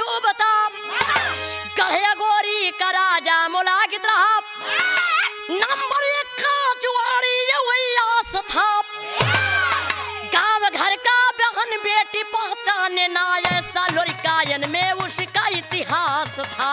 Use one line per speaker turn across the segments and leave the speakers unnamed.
डूबता गढ़े गोरी का राजा मुलागित रहा नंबर एक का जुआरी ये उल्लास था गांव घर का बहन बेटी पहचाने ना ऐसा लोरिकायन में उसका इतिहास था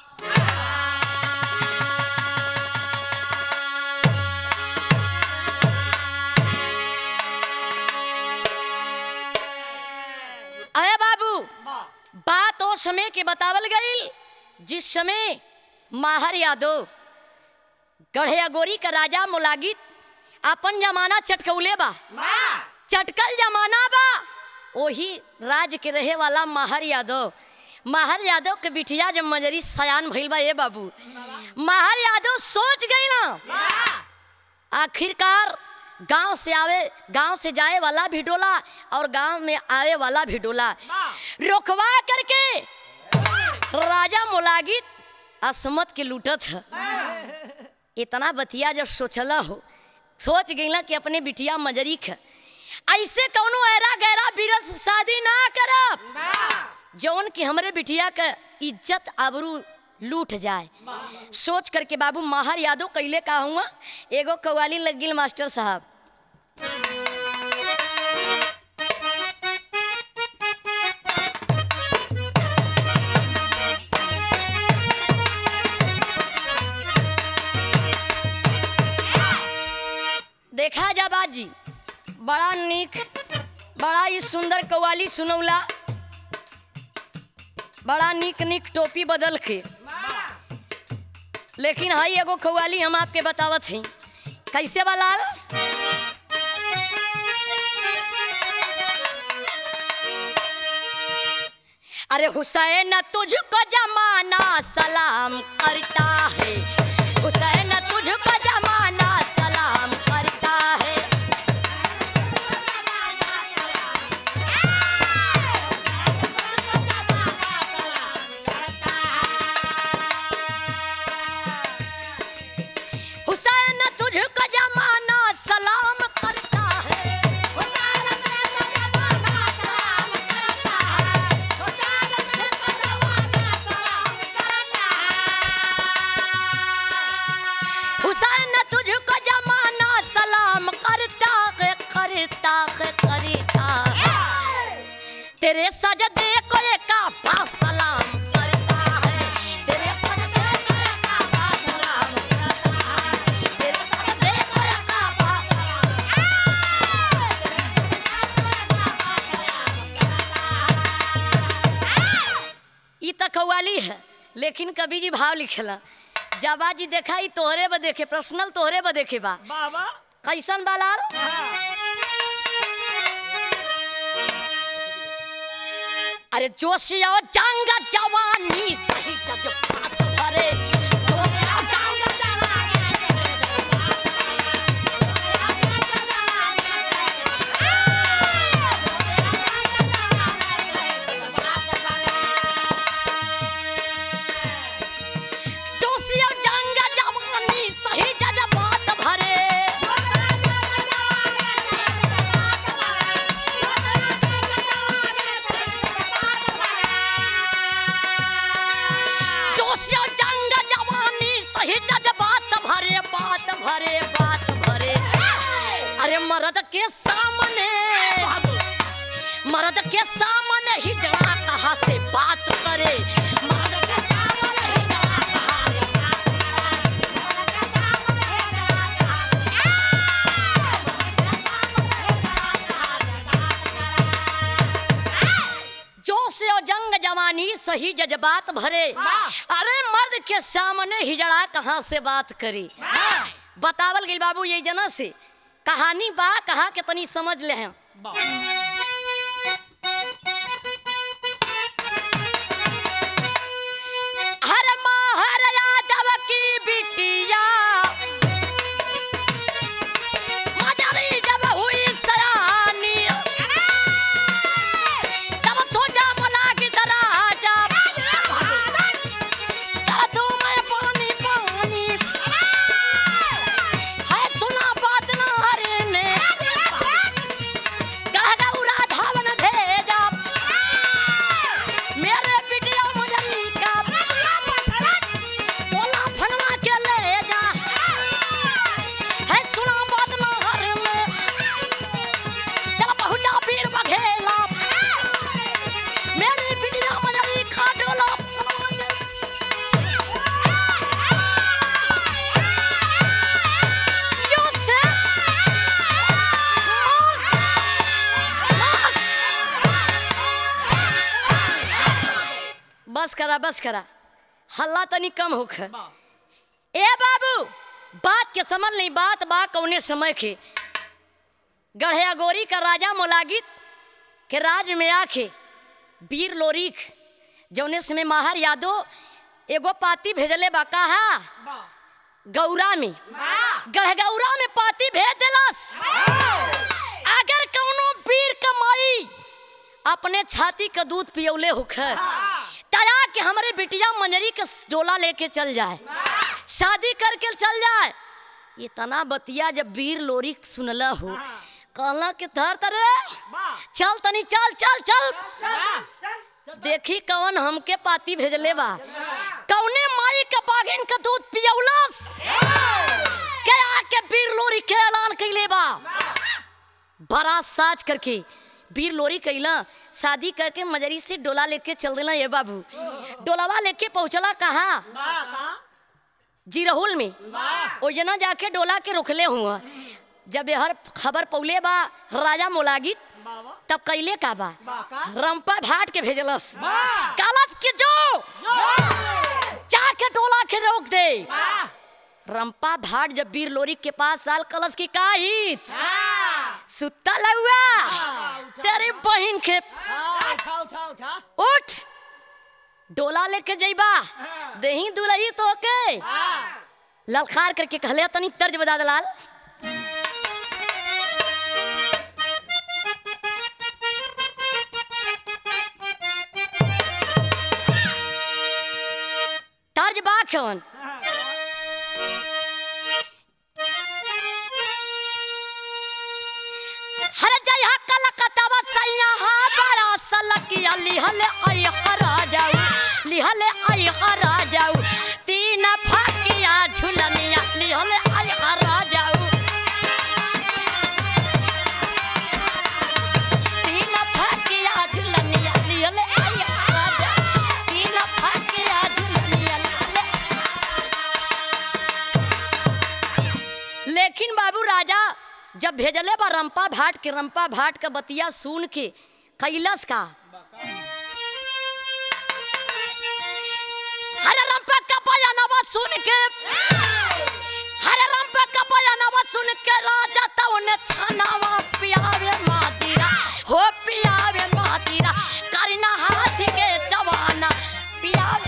अरे बाबू बात ओ समय के बतावल गई जिस समय माहर यादव गढ़िया गोरी का राजा मुलागित अपन जमाना चटकौले बा चटकल जमाना बा वही राज के रहे वाला माहर यादव माहर यादव के बिटिया जब मजरी सयान भइल बा ए बाबू माहर यादव सोच गई ना आखिरकार गांव से आवे गांव से जाए वाला भी डोला और गांव में आवे वाला भी डोला रोकवा करके राजा मुलागित असमत के लूटत है इतना बतिया जब सोचला हो सोच गईला कि अपने बिटिया मजरी ख ऐसे कौनो ऐरा गैरा बीरत से शादी ना करब जौन कि हमरे बिटिया का इज्जत आबरू लूट जाए सोच करके बाबू माहर यादव कैले का हुआ एगो कव्वाली लग गिल मास्टर साहब देखा जा बाजी बड़ा निक बड़ा ही सुंदर कव्वाली सुनौला बड़ा निक निक टोपी बदल के लेकिन हई एगो कव्वाली हम आपके बतावत हई कैसे बलाल अरे हुसैन तुझको जमाना सलाम करता है हुसैन तुझको जमाना सलाम करता है हुसैन तुझको जमाना सलाम करता है हुसैन तुझको जमाना सलाम करता है करता है करता है तेरे सजदे को काफा सलाम करता है तेरे सजदे को काफा सलाम करता है तेरे सजदे को काफा ई त कव्वाली है लेकिन कभी जी भाव लिखेला जाबा जी देखा ई तोहरे ब देखे पर्सनल तोहरे ब देखे बा
बाबा
कैसन बालाल अरे जोशिया जंग जवानी सही जज्बात भरे जोशिया जंग जोशिया जंग जवानी सही जज्बात भरे जोशिया जंग जवानी सही जज्बात भरे बात भरे बात भरे अरे मर्द के सामने मर्द के सामने ही जरा कहा से बात करे मर्द के सामने ही जरा कहा से बात जोश और जंग जवानी सही जज्बात भरे अरे मर्द के सामने हिजड़ा कहाँ से बात करी बतावल गई बाबू ये जना से कहानी बा कहा के तनी समझ ले हैं हर माहर यादव की बिटिया मजरी जब हुई सयानी तब सोचा बोला कि दराजा दादू मैं पानी पानी है सुना बात ना हरे ने गढ़ करा बस करा हल्ला तनी कम होख ए बाबू बात के समझ नहीं बात बा कौने समय के गढ़या गोरी का राजा मोलागित के राज में आके वीर लोरिक जौने समय माहर यादव एगो पाती भेजले बा कहा गौरा में गढ़गौरा में पाती भेज देलस अगर कौनो वीर कमाई अपने छाती का दूध पियौले होख तया कि हमरे बिटिया मंजरी के डोला लेके चल जाए शादी करके चल जाए ये तना बतिया जब वीर लोरी सुनला हो कहला कि धर तरे चल तनी चल चल चल देखी कवन हमके पाती भेजले बा कौने माई के बागिन का दूध पियौलस के आके वीर लोरी के ऐलान कैले बा बड़ा साज करके वीर लोरी कैला शादी करके मजरी से डोला लेके चल देला ये बाबू डोलावा लेके पहुंचला कहा जिरहुल में ओ जना जाके डोला के रोकले हुआ जब हर खबर पौले बा राजा मोलागित तब कैले का बा रंपा भाट के भेजलस कालस के जो जाके डोला के रोक दे रंपा भाट जब वीर लोरी के पास साल कलश की काहित सुत्ता लहुआ तेरी बहन के उठ डोला लेके जइबा दही दुलही तो के ललकार करके कहले तनी तर्ज बजा दलाल तर्ज बा कौन हर जय हकल कतवा सैया हा बड़ा सलकिया लिहले आई हरा जाऊ लिहले आई हरा जाऊ तीन फकिया झुलनिया लिहले आई हरा जाऊ तीन फकिया झुलनिया लिहले आई हरा जाऊ तीन फकिया झुलनिया लिहले लेकिन बाबू राजा जब भेजले बा रंपा भाट के रंपा भाट का बतिया सुन के कैलस का हरे रंपा का बयानवा सुन के हरे रंपा का बयानवा सुन के राजा तो ने छनावा पियावे मातीरा हो पियावे मातीरा करिना हाथ के जवाना पियावे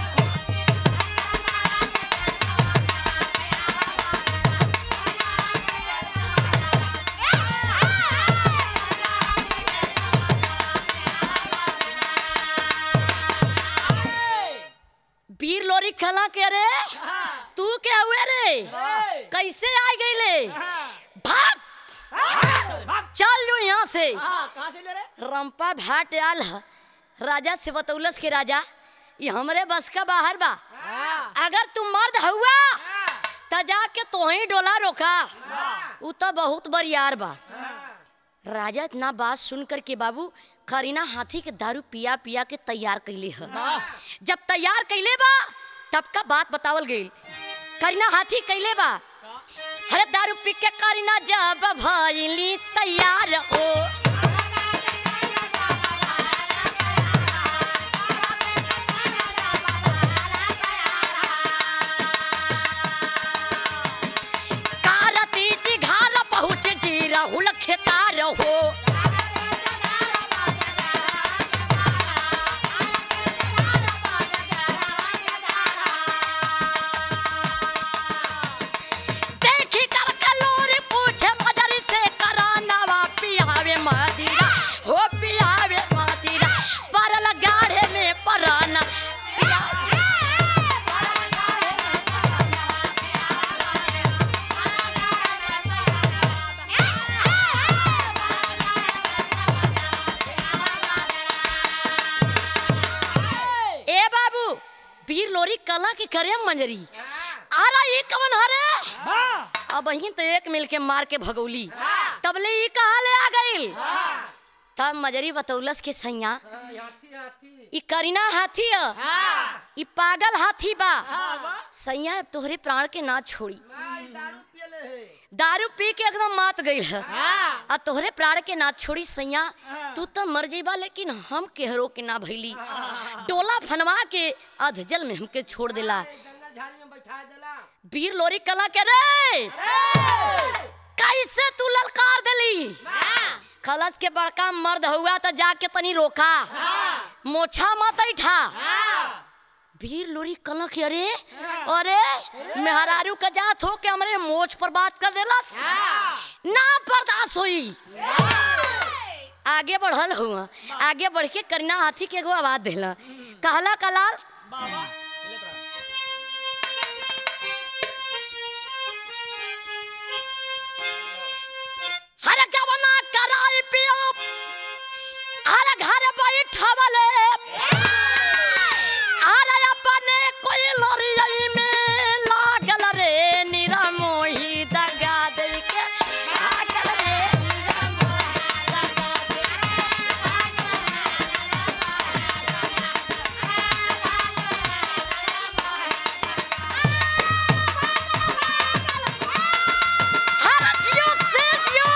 वीर लोरी खला के रे तू क्या हुए रे कैसे आ गई ले भाग चल जो यहाँ से रंपा भाट आल ह। राजा से बतौलस के राजा ये हमरे बस का बाहर बा अगर तू मर्द हुआ त जाके तोही डोला रोका उ तो बहुत बरियार बा राजा इतना बात सुन कर के बाबू करीना हाथी के दारू पिया पिया के तैयार कैले ह जब तैयार कैले बा तब का बात बतावल गई करीना हाथी कैले बा अरे दारू पी के करीना जब भइली तैयार हो कारती जी घर पहुँच जी राहुल खेतार हो देखी कर कलोरी पूछे मजरी से करानावा पियावे मदिरा हो पियावे मदिरा परल गाढ़े में पराना पियावे ए बाबू वीर लोरी कला के करे मंजरी आरा ये कवन हरे अब ही तो एक मिल के मार के भगौली तबले ई कहा ले आ गई तब मजरी बतौलस के सैया ई करीना हाथी ह ई पागल हाथी बा सैया तोहरे प्राण के ना छोड़ी दारू पी के एकदम मात गई है
हाँ
आ तोहरे प्राण के ना छोड़ी सैया तू तो मर जेबा लेकिन हम केहरो के ना भैली डोला फनवा के अधजल में हमके छोड़ देला
जंगल झाड़ी में बैठा देला
वीर लोरी कला के रे कैसे तू ललकार देली खलस के बड़का मर्द हुआ तो जाके तनी रोका मोछा मत ऐठा वीर लोरी कला के अरे अरे मेहरारू का जात हो के हमरे मोछ पर बात कर देलस ना बर्दाश्त हुई आगे बढ़ल हुआ आगे बढ़ के करीना हाथी के एगो आवाज दिला कहला कलाल
बाबा
हर गवना कराई पियो हर घर बैठवले हर अपने कोई लड़ाई में लागल रे निरमोही दगा दे के भागल रे निरमोही दगा दे के। हर जियो से जियो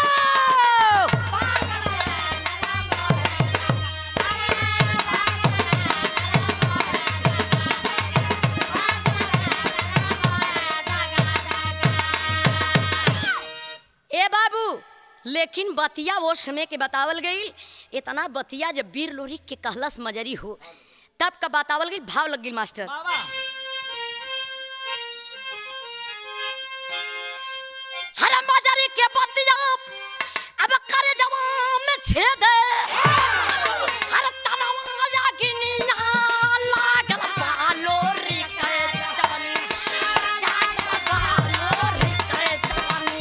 ए बाबू लेकिन बतिया वो समय के बतावल गई इतना बतिया जब वीर लोरी के कहलस मजरी हो तब का बतावल गई भाव लग गई मास्टर
बाबा
हर मजरी के बतिया अब कर जवान में छेद हर तनवा यागिनिया लागल बालोरी के जवानी जागल बालोरी के जवानी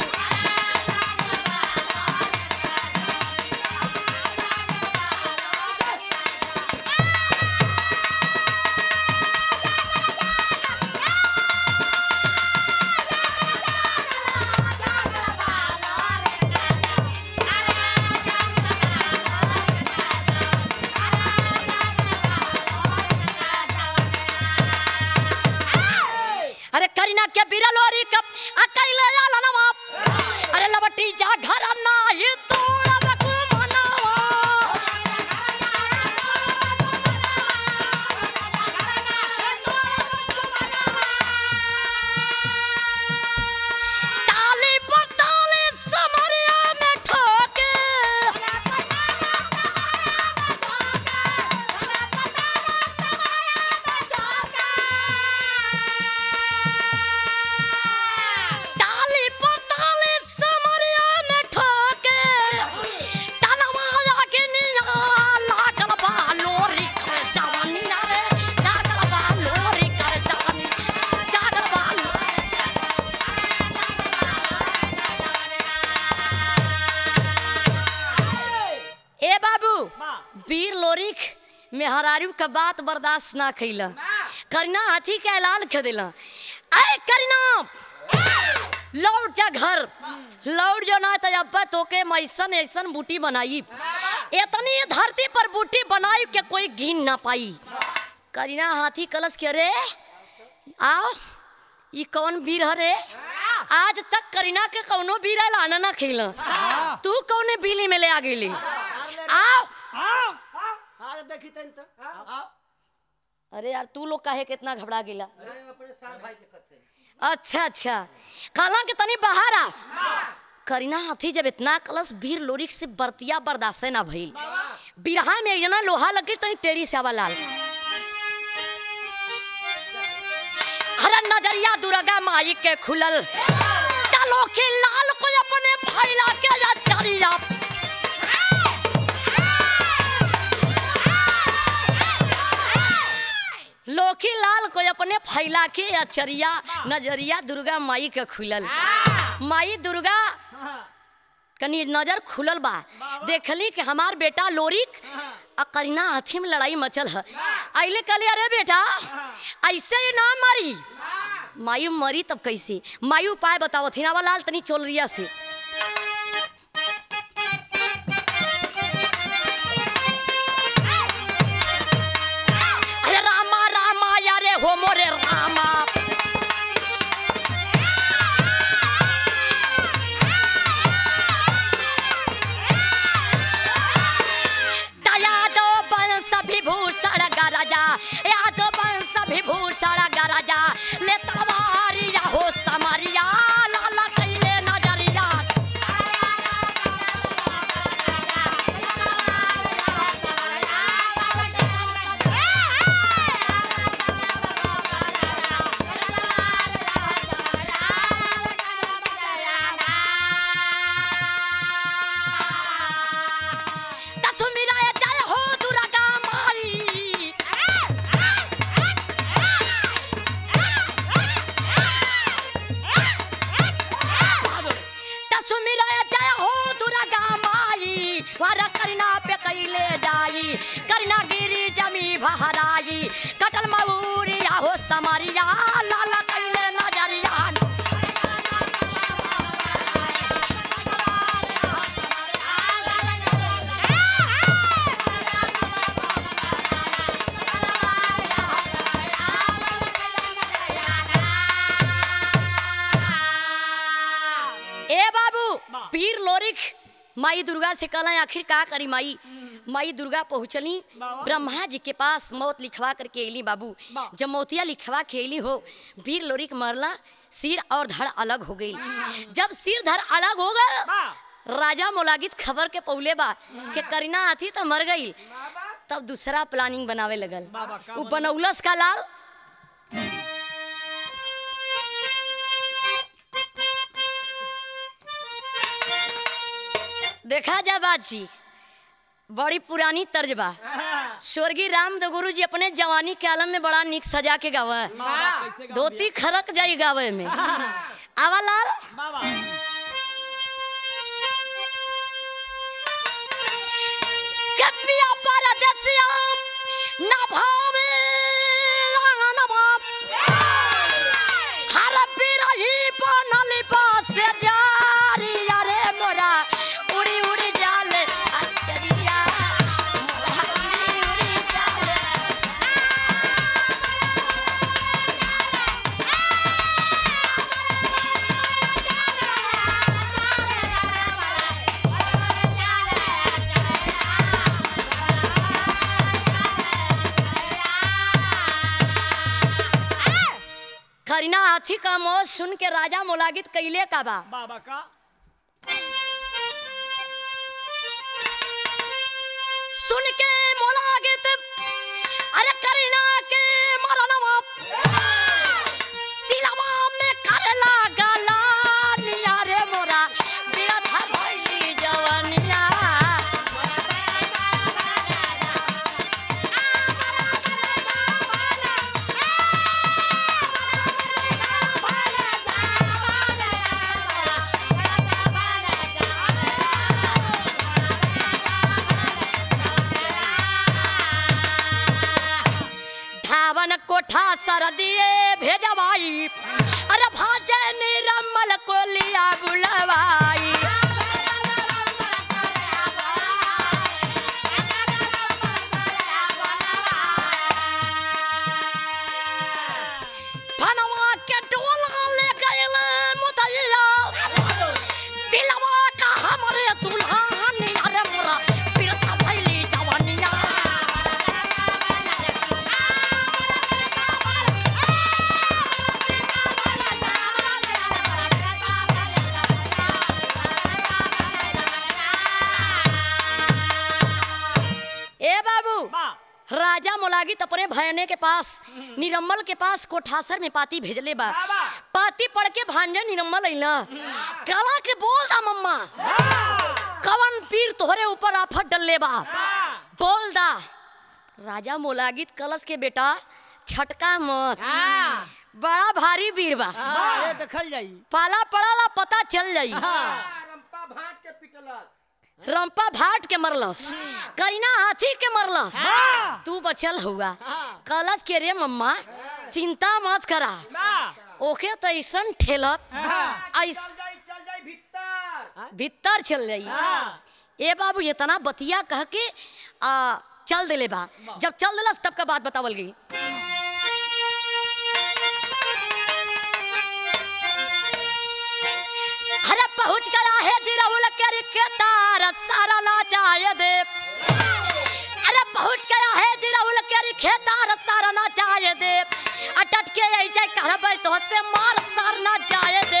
अरे करीना के बिरलोरी कप अकेले आला नवा अरे लबटी जा घर ना ही तोड़ा बकु मनावा ताली पर ताली समरिया में ठोके ताली पर ताली समरिया में ठोके तनवा जाके निया लागल बा लोरी कर जवानी रे लागल बा लोरी कर जवानी जागल बा लोरी ए बाबू
बा
वीर लोरिक मेहरारू का बात बर्दाश्त ना कैला करीना हाथी के ऐलान कर दिला अय करीना लौट जा घर लौट जो ना तो अब तोके मैं ऐसन ऐसन बूटी बनाई इतनी धरती पर बूटी बनाई के कोई गिन ना पाई करीना हाथी कलश के रे आओ ई कौन वीर हरे आज तक करीना के कौनो वीर लाना ना खेला तू कौने बिली में ले आ गेली आओ
आओ आज देखी तन तो आओ
अरे यार तू लोग काहे कितना घबरा गेला
अरे अपने सार भाई के कथे
अच्छा अच्छा काला के तनी बाहर आ करीना हाथी जब इतना कलश भीड़ लोरिक से बर्तिया बर्दाश्त ना भइल बिरहा में एक जना लोहा लगे तनी टेरी से आवा लाल हर नजरिया दुर्गा माई के खुलल कालो के लाल को अपने फैला के या चरिया लोकी लाल को अपने फैला के अचरिया नजरिया दुर्गा माई के खुलल माई दुर्गा कनी नजर खुलल बा देखली कि हमार बेटा लोरिक आ करीना हाथी में लड़ाई मचल है अइले कहले अरे बेटा ऐसे ही ना मरी मायू मरी तब कैसे मायू उपाय बताओ थिनावा लाल तनी चोल रिया से अरे रामा रामा यारे हो मोरे रामा भहराई कटल मऊरिया हो समरिया लाल कैले नजरिया ए बाबू
बा।
पीर लोरिक माई दुर्गा से कहला आखिर का करी माई माई दुर्गा पहुँचली
बाबा।
ब्रह्मा जी के पास मौत लिखवा करके अली बाबू
बा।
जब मौतिया लिखवा के अली हो वीर लोरिक मरला सिर और धड़ अलग हो गई जब सिर धड़ अलग हो गए
बा
राजा मोलागित खबर के पौले बा के करीना आती तो मर गई
बाबा
तब दूसरा प्लानिंग बनावे लगल
बाबा, का
उ बनौलस का लाल देखा जा बाजी बड़ी पुरानी तर्ज बा स्वर्गीय राम गुरु जी अपने जवानी के आलम में बड़ा निक सजा के गावा
कैसे गाँव
धोती खरक जाई गावे में आवा लाल
बाबा
कपिया परदसिया न भावे लान बाप हर बिरही बनल पास जारी रे मोरा उड़ी उड़ी जाले अचरिया मोरा उड़ी उड़ी जाले करीना हाथी का मौत सुन के राजा मोलागित कैले का बा
बाबा का
सुन के मोलागित अरे करीना के मरनवा दिलवा में करला गला निया रे मोरा बिरथा भइली जवनिया धावन कोठा सर दिए भेजवाई अरे भाजे निरमल को लिया बुलवाई फनवा के टोला ले गइल मुदैया दिलवा का हमरे दुल्हन अरे मोरा बिरथा भइली जवानिया ए बाबू
बा
राजा मोलागित अपने भयने के पास निरम्मल के पास कोठासर में पाती भेजले बा
बाबा।
पाती पढ़ के भांजे निरम्मल अइला कला के बोल दा मम्मा कवन पीर तोहरे ऊपर आफत डलले बा बोल दा राजा मोलागित कलश के बेटा छटका मत बड़ा भारी वीर बा
ये देखल जाई
पाला पड़ाला पता चल जाई
रंपा भाट के पिटलस
रंपा भाट के मरलस करीना हाथी के मरलस
हाँ।
तू बचल हुआ
हाँ।
कलश के रे मम्मा चिंता मत करा
बा
ओके तो ऐसन ठेलत ऐस
चल जाई चल जाई भीतर
भीतर चल जाई
हाँ।
ए बाबू इतना बतिया कह के आ, चल दिले बा जब चल दिलस तब का बात बतावल गई अरे पहुंच गया है जिराउल के रिके तार सारा ना चाहे दे अरे पहुंच गया है जिराउल के रिके तार सारा ना चाहे दे अटट के आई जाए कहबे तो से मार सार ना चाहे दे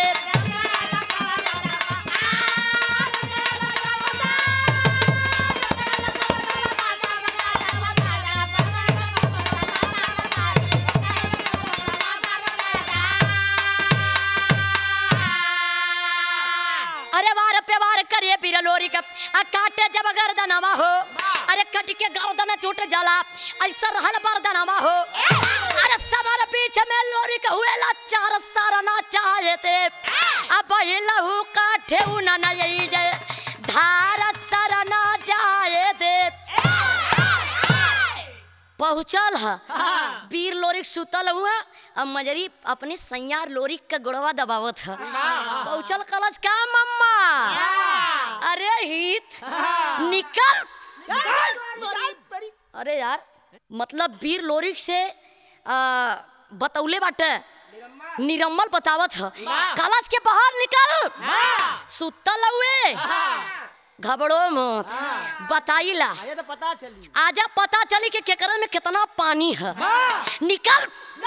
अरे वार पे वार करे बिरलोरी का आ काटे जब गर्दनवा हो अरे कट के गर्दन टूट जाला ऐसा रहल बरदनवा हो अरे समर पीछे में लोरी का हुए ला चार सारा ना चाहे थे अब लहू काठे उना न यही जे धार सर ना जाए दे पहुँचल ह वीर लोरिक सुतल हुआ अब मजरी अपने सैयार लोरिक का गुड़वा दबावत ह पहुँचल कलश का मम्मा अरे हित निकल अरे यार मतलब वीर लोरिक से आ, बतौले बाटे निरम्मल बतावत ह कलश के बाहर निकल सुतल हुए घबड़ो मत बताइला
ये तो पता चली
आजा पता चली कि केकरा में कितना पानी है निकल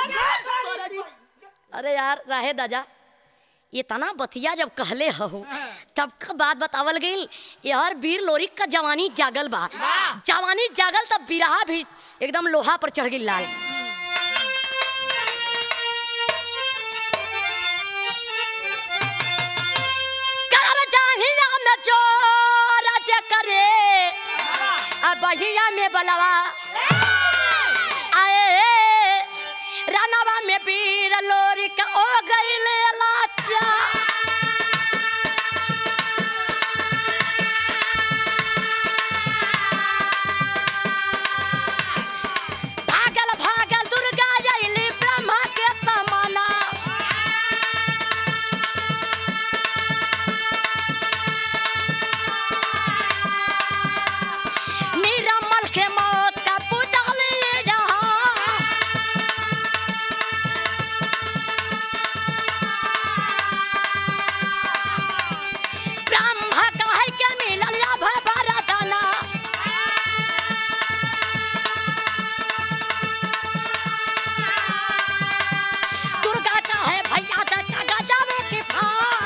अरे यार राहे दादा इतना बतिया जब कहले हो तब का बात बतावल गई यार वीर लोरिक का जवानी जागल बा जवानी जागल तब बिरहा भी एकदम लोहा पर चढ़ गई लाल कर जाहिया में चोर जे करे अब बहिया में बलवा आए रानवा में पीर लोरी का ओ गईले लाचा भागल भागल दुर्गा जैली ब्रह्मा के समाना निरमल के मौत का पुजाली जहाँ ब्रह्मा कहे के मिलल या भरतना दुर्गा कहे भैया से टगा जावे की फा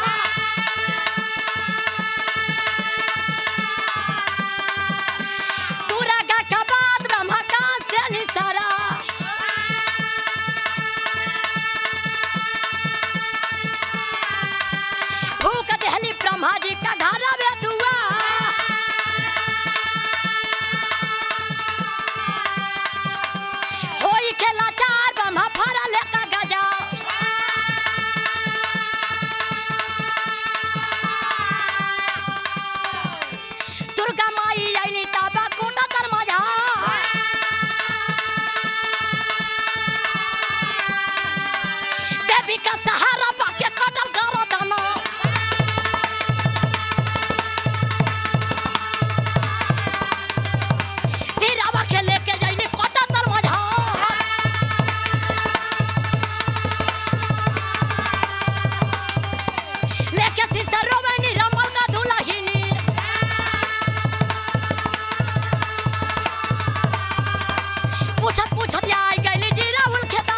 दुर्गा का बाद ब्रह्मा का से निसारा फूक दहली ब्रह्मा जी का घरा में दुआ होई के लाचार ब्रह्मा फरा लेका गजा दुर्गा माई आईली ताबा कोटा तर माझा देवी का सहारा बाके कटल करो दाना सिरावा के लेके जाइली कोटा तर माझा लेके सिसरो में निरमल का दुल्हनी पूछत पूछत आई गईली जी राहुल खेता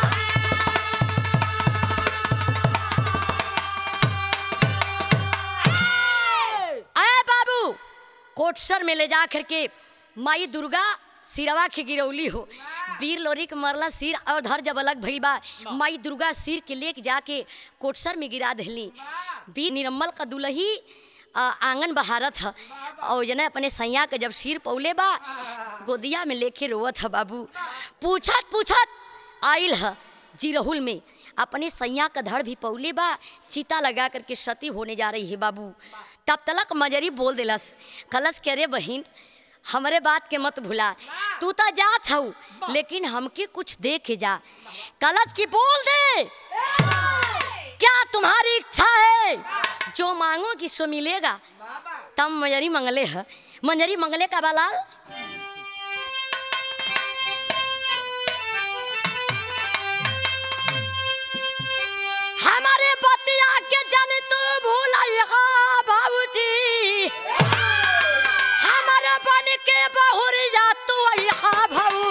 आए बाबू कोटसर में ले जा करके माई दुर्गा सिरवा के गिरौली हो वीर लोरी के मरला सिर और धर जब अलग भइल बा माई दुर्गा सिर के लेके जाके कोटसर में गिरा दहली वीर निरम्मल का दुलही आ, आंगन बहारत ह और जने अपने सैया के जब सिर पौले बा गोदिया में लेके रोवत ह बाबू पूछत पूछत आइल ह जिरहुल में अपने सैया का धड़ भी पौले बा चिता लगा करके सती होने जा रही है बाबू तब तलक मजरी बोल दिलस कलस के रे बहिन हमरे बात के मत भुला तू तो जात हऊ लेकिन हमके कुछ दे के जा कलश की बोल दे क्या तुम्हारी इच्छा है जो मांगोगी सो मिलेगा तब मंजरी मंगले है मंजरी मंगले का बलाल हमारे बतिया के जन तू भूलिया बाबूजी हमारे बन के बहुरिया तू यहाँ भाऊ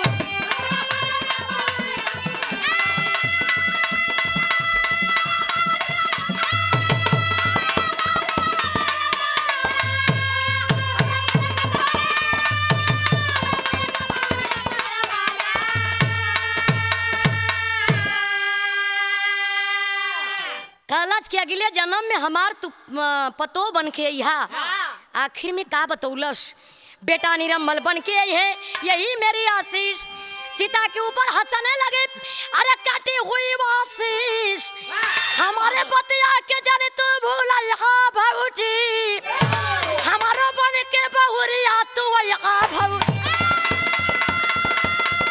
कलश के अगले जन्म में हमार तू अ, पतो बन के यहाँ आखिर में का बतौलस बेटा निरम्मल बन के आई है यही मेरी आशीष चिता के ऊपर हंसने लगे अरे काटी हुई वो आशीष हमारे बतिया के जाने तू भूला यहाँ भाऊजी हमारो बन के बहुरिया तू यहाँ भाऊ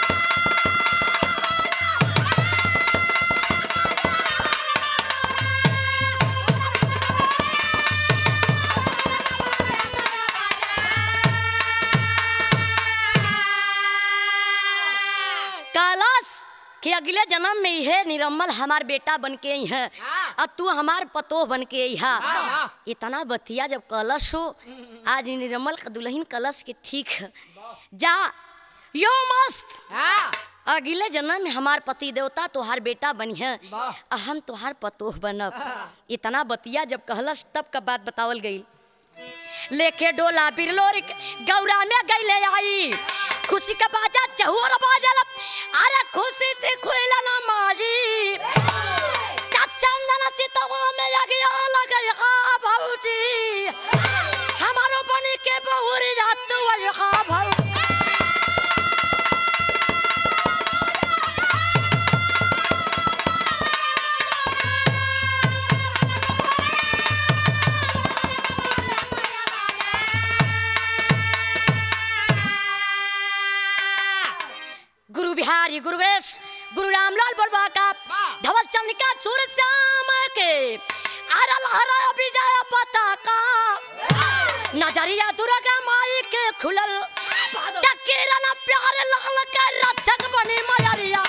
हे निरम्मल हमार बेटा बन के आई है और तू हमार पतोह बन के आई है इतना बतिया जब कलश हो आज ई निरम्मल का दुल्हन कलश के ठीक है जा यो मस्त अगले जन्म में हमार पति देवता तोहार बेटा बनी है आ हम तोहार पतोह बनब इतना बतिया जब कहलस तब का बात बतावल गई लेके डोला बिरलोर गौरा में गईले आई खुशी का बाजा चहुर बाजल अरे खुशी थी खुला ना मारी चंदन चितवा में यगिया लग हा भौजी हमारो बनी के बहुरी रात हा भौ गुरु बिहारी गुरु गणेश गुरु रामलाल बलवा का धवल चंद्रिका सूरज श्याम के आरा लहरा विजय पताका नजरिया दुर्गा माई के खुलल तकीरन प्यार लाल के रक्षक बनी मयरिया